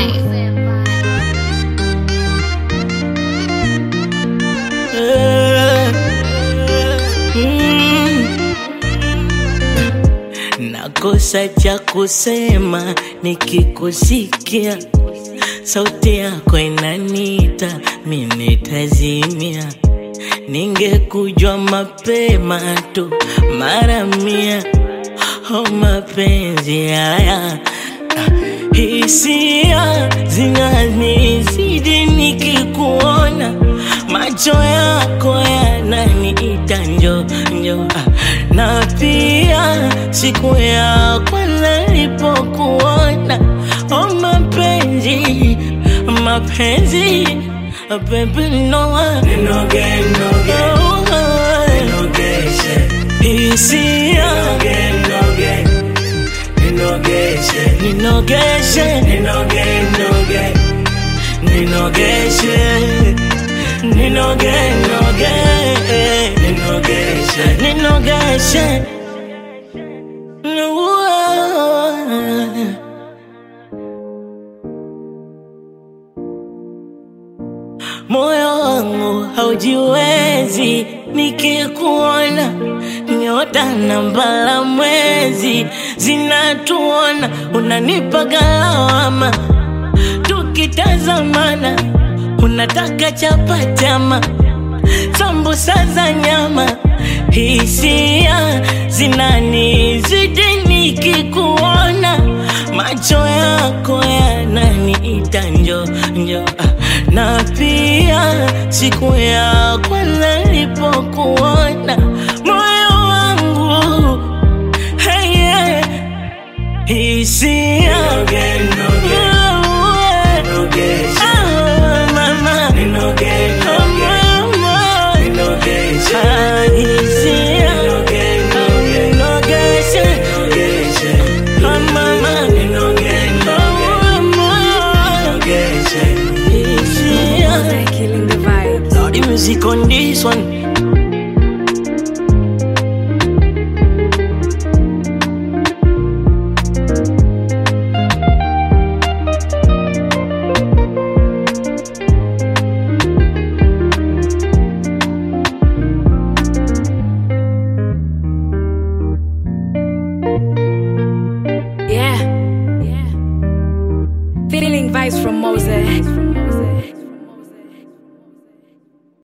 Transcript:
Nakosa cha kusema nikikusikia, sauti yako inanita, mimi nitazimia. Ningekujua mapema tu mara mia. Oh, mapenzi haya hisia zinanizidi nikikuona, macho yako yananiita njo njo, ah, na pia siku ya kwanza nilipokuona, oh mapenzi mapenzi, ah, baby no, Ninoge, noge, oh, ninogeshe, hisia noge, ninogeshe, ninogeshe ninoge, noge, ninogeshe ninoge noge ninogeshe, ninogeshe moyo wangu haujiwezi nikikuona nyota na mbala mwezi zinatuona unanipa galawama tukitazamana unataka chapatama sambusa za nyama hisia zinanizidi nikikuona macho yako yananiita njo njo ah, na pia siku ya kwanza nilipokuona moyo wangu hey, yeah, hisia noge, noge, nogeshe, Ah, mama ninoge, noge, ninogeshe, hisia noge, noge, nogeshe nogeshe, Ah, mama ninoge, noge, nogeshe. hisia Killing the vibes. The music on this one